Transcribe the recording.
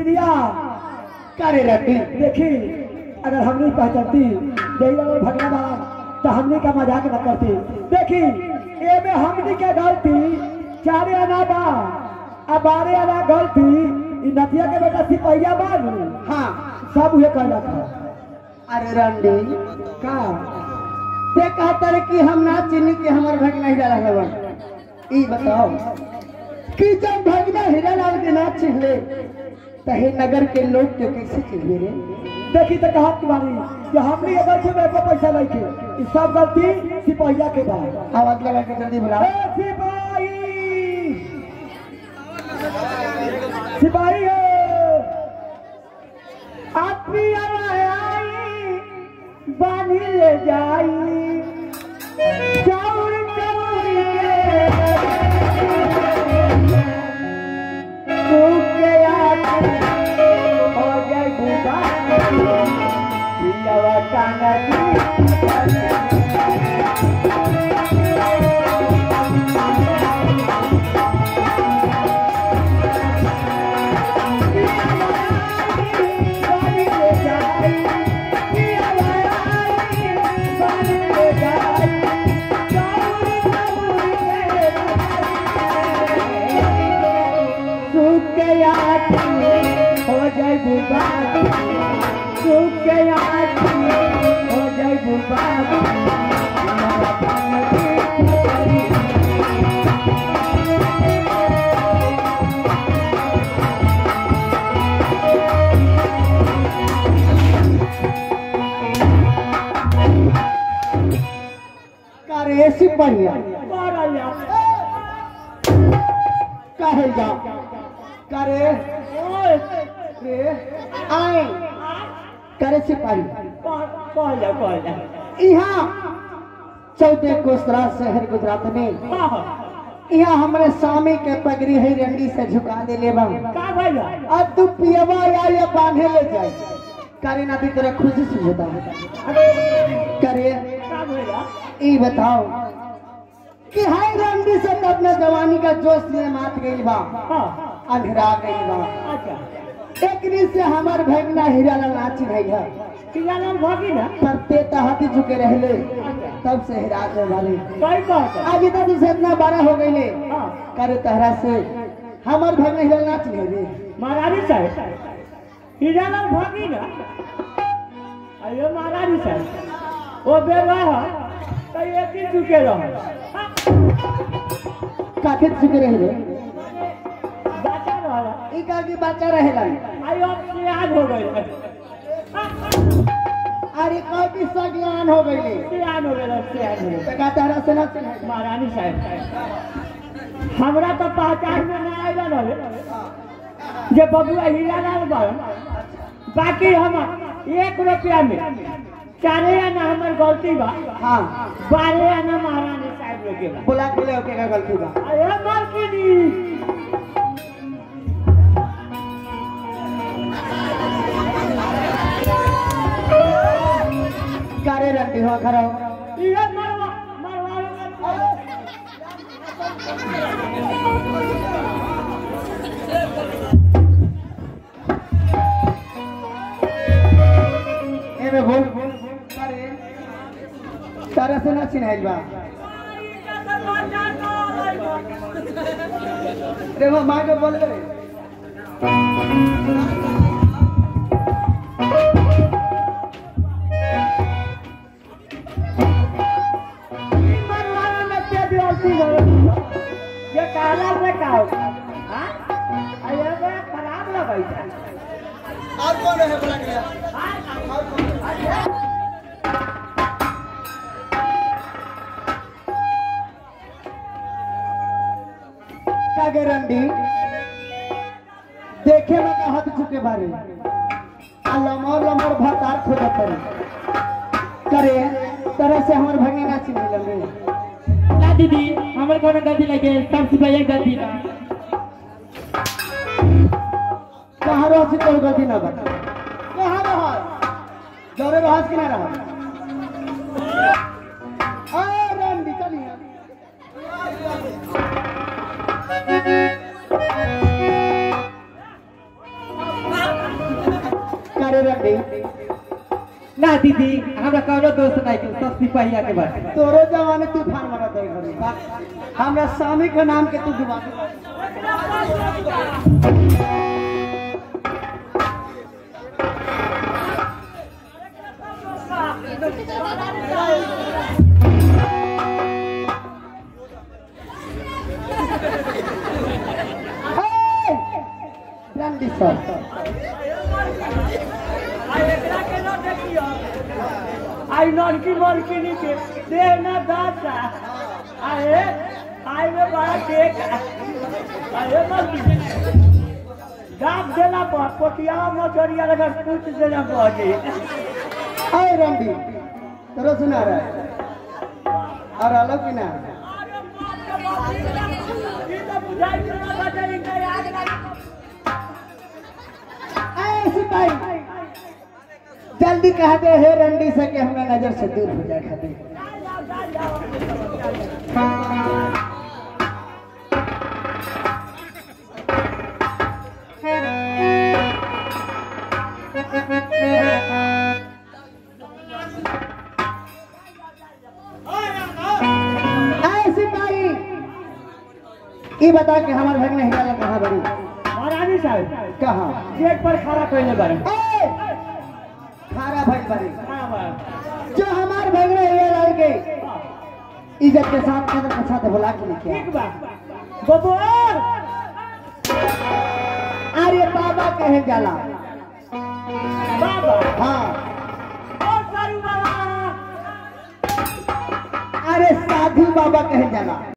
दीदिया करे रखी देखी अगर हम नहीं पहचानती जैला और भगवान तो हमने का मजाक न करती देखी ए में हमनी के गलती चारे आना बा आ बारे आना गलती ई नदिया के बेटा सिपहिया बानू हाँ सब उहे कहला था अरे रंडी का ते कहता रे कि हम ना चिन्ही के हमर भगना हीरा लाल बन ई बताओ कि जब भगना हीरा लाल के ना चिन्हले तहे नगर के लोग के कैसे चिन्हे रे देखी तो कहत तुम्हारी कि हमनी के गलती में एको पैसा नहीं के ई सब गलती सिपहिया के बा आवाज लगा के जल्दी बुलाओ ए सिपाही सिपाही हो आपी आई बानी ले जाई चाउर चौरी के सूखे आके हो जाए बुदा पियावा टांगा हो जाए बुबा सूख गया हो जाए बुबा करे सिपहिया कहे जा करे रे आए करे सिपाही यहाँ चौदह कोसरा शहर गुजरात में यहाँ हमारे स्वामी के पगड़ी है रंडी से झुका दे ले अब तू पियवा या या बांधे ले जाए करे ना दी तेरा खुशी से होता करे ई बताओ कि हाय रंडी से तो अपने जवानी का जोश में मात गई बा अंधेरा गई बा एकनी से हमार भगना हीरा लाल नाची गई है तब ते तहाती झुके रहले तब से हिरा के वाले आज इतना दूर से इतना बारह हो गई ले करे तहरा से हमार भगना हीरा लाल नाच गई रे महारानी साहेब हीरालाल भागी ना अयो महारानी साहेब वो बेवाह तो एक ही चुके रहो काके झुके रहले बचा रहा ई का की बच्चा रहेला आयो अब सियान हो गए अरे कौ की सज्ञान हो गई ले सियान हो गए सियान हो गए तका तहरा से ना चिन्ह महारानी साहेब हमरा तो पहचान में ना आएगा रहे जे बबुआ हीरालाल बाबू बाकी हम एक रुपया में चारे आना हमार गलती बा हाँ बारह आना महारानी साहब लोग के बा बुला के ले ओके का गलती बा अरे मालकिनी करे रंडी हो खरो ये मरवा मरवा एमे बोल करे तारा से ना चिन्ह बा देखो माँ के बोल रे मरवा में क्या दिवाली हो ये काला से का हां अरे बड़ा खराब लगा है और कौन है बुला के लिया? का गारंटी देखे में का हाथ चुके बारे आ लमर लमर भतार खोज करे करे तरह से हमर भंगी ना चिन्ह लगे ना दीदी हमारे कोनो गलती लगे सब सिपाही गलती ना कहाँ रह से कोई गलती ना बता कहाँ रह जोरे बहस के ना रह आ रंडी चलिए रंडी ना दीदी हमरा कौनो दोस्त नहीं के सब सिपाहिया के बात तोरो जवानी तूफान मारत है घरे हमरा स्वामी के नाम के तू डुबा दे हे! रंडी सर आई नलकी मलकी नीचे दे ना दादा अरे आई में बड़ा केक अरे मलकी दाब देला पर पोटिया मचरिया लगा पूछ देना पड़े अरे रंडी तोरो सुना रहा है और अलग की ना अरे सिपाही जल्दी कह दे हे रंडी से कि हमरा नजर से दूर हो जाए खातिर अरे सिपाही ये बता कि हमारे घर में हिला कहाँ बड़ी महारानी साहब कहाँ गेट पर खड़ा कैले बारे ए! खारा भाई बड़ी हाँ, बा। जो हमारे घर में हिला लाल के इज्जत के साथ कदर के साथ बुला के लेके आए। ठीक बा गोबर अरे बाबा कहे जाला बाबा हाँ और सारू बाबा अरे साधु बाबा कहे जाला